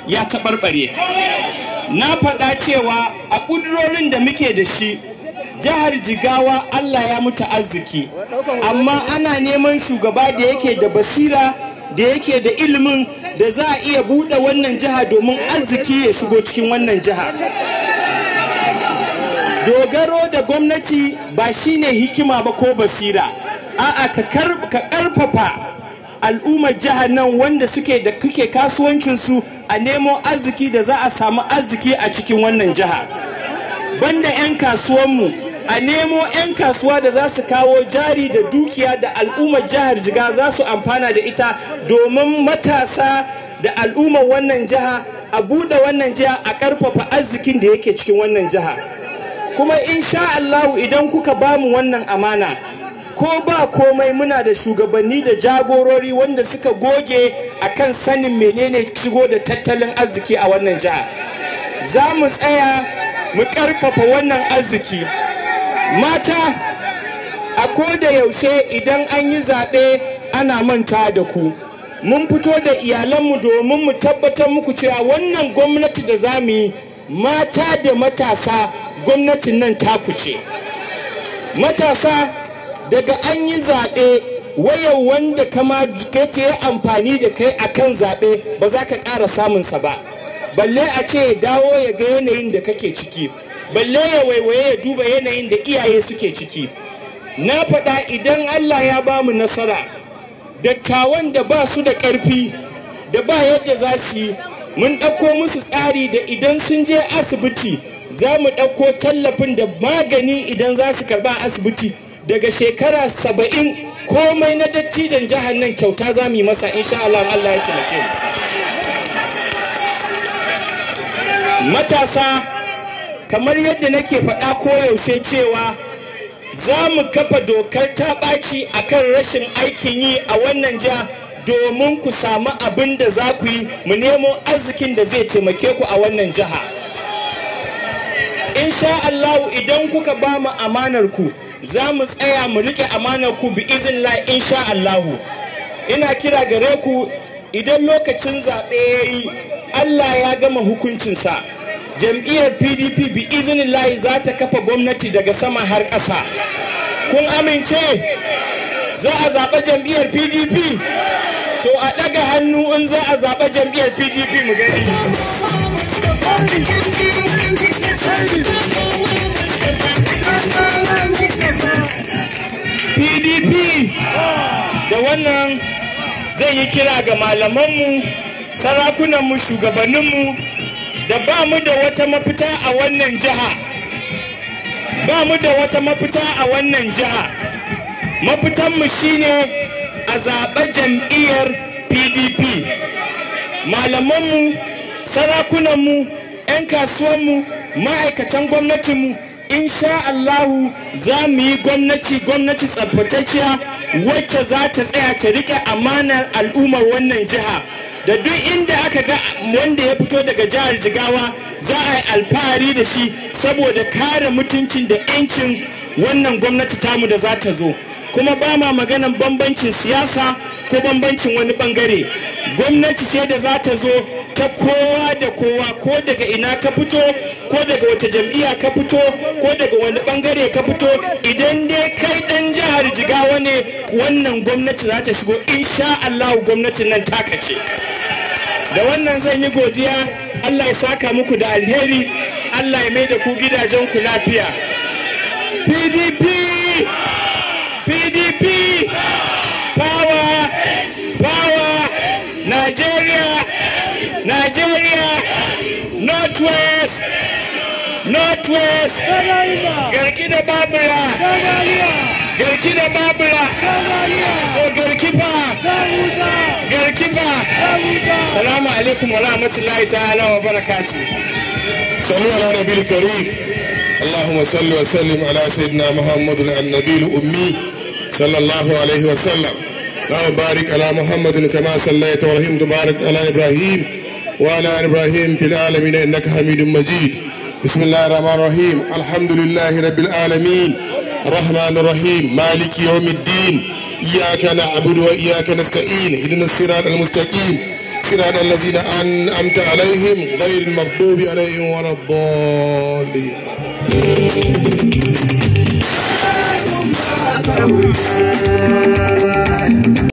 ya taɓarɓare na faɗa cewa a ƙudurorin da muke da shi jihar jigawa allah ya mutu arziki amma ana neman shugaba da yake da basira da yake da ilimin da za a iya buɗe wannan jiha domin arziki ya shigo cikin wannan jiha dogaro da gwamnati ba shine hikima ba ko basira a'a ka karfafa al'ummar jihar nan wanda suke da kuke kasuwancinsu a nemo arziki da za a samu arziki a cikin wannan jiha banda 'yan kasuwanmu a nemo 'yan kasuwa da za su kawo jari da dukiya da al'ummar jihar jiga za su amfana da ita domin matasa da al'ummar wannan jiha a buɗe wannan jiha a ƙarfafa arzikin da yake cikin wannan jiha kuma insha Allahu idan kuka bamu wannan amana ko ba komai muna da shugabanni da jagorori wanda suka goge akan sanin menene shigo da tattalin arziki a wannan jiha za mu tsaya mu ƙarfafa wannan arziki mata a ko da yaushe idan an yi zaɓe ana manta da ku mun fito da iyalanmu domin mu tabbatar muku cewa wannan gwamnati da za mu yi mata da matasa gwamnatin nan taku ce matasa daga an yi zaɓe wayar wanda kama kace ya amfani da kai akan zaɓe ba za ka ƙara samunsa ba balle a ce ya dawo ya ga yanayin da kake ciki balle ya waiwaye ya duba yanayin da iyaye suke ciki na faɗa idan allah ya ba mu nasara dattawan da ba su da ƙarfi da ba yadda za su yi mun ɗauko musu tsari da idan sun je asibiti za mu ɗauko tallafin da magani idan za su karɓa asibiti daga shekara saba'in komai na dattijan jihar nan kyauta za mu yi masa insha Allah Allah ya taimake mu matasa kamar yadda nake faɗa koyaushe cewa za mu kafa dokar ta ɓaci a kan rashin aikin yi a wannan jiha domin ku samu abin da za ku yi mu nemo arzikin da zai taimake ku a wannan jiha insha Allah idan kuka ba mu amanar ku za mu tsaya mu rike amanar ku bi izinla insha Allah ina kira gare ku idan lokacin zaɓe ya yi Allah ya gama hukuncinsa jam'iyyar pdp bi izinillahi za ta kafa gwamnati daga sama har ƙasa kun amince za a zaɓa jam'iyyar pdp to a ɗaga hannu in za a zaɓa jam'iyyar pdp mu gani pdp da wannan zai yi kira ga malamanmu sarakunanmu shugabanninmu da ba mu da wata mafita a wannan jiha ba mu da wata mafita a wannan jiha mafitanmu shine a zaɓe jam'iyyar pdp malamanmu sarakunanmu 'yan kasuwanmu ma'aikatan gwamnatinmu insha Allahu za mu yi gwamnati gwamnati tsabtatacciya wacce za ta tsaya ta riƙe amanar al'ummar wannan jiha da duk inda aka ga wanda ya fito daga jihar jigawa za a yi alfahari da shi saboda kare mutuncin da 'yancin wannan gwamnati tamu da za ta zo kuma ba ma maganan bambancin siyasa ko bambancin wani bangare gwamnati ce da za ta zo ta kowa da kowa ko daga ina ka fito ko daga wata jam'iyya ka fito ko daga wani bangare ka fito idan dai kai dan jihar jigawa ne wannan gwamnati za ta shigo insha Allah gwamnatin nan taka ce da wannan zan yi godiya Allah ya saka muku da alheri Allah ya mai da ku gidajen ku lafiya PDP PDP power power Nigeria Nigeria Northwest Northwest garki da babura garki da babura ko garki fa garki fa salamu alaikum wa rahmatullahi ta'ala wa barakatuh صلوا على نبي الكريم اللهم صل وسلم على سيدنا محمد النبي الأمي صلى الله عليه وسلم اللهم بارك على محمد كما صليت ورحمت بارك على إبراهيم وعلى آل إبراهيم في العالمين إنك حميد مجيد بسم الله الرحمن الرحيم الحمد لله رب العالمين الرحمن الرحيم مالك يوم الدين إياك نعبد وإياك نستعين اهدنا الصراط المستقيم صراط الذين أنعمت عليهم غير المغضوب عليهم ولا الضالين Thank you.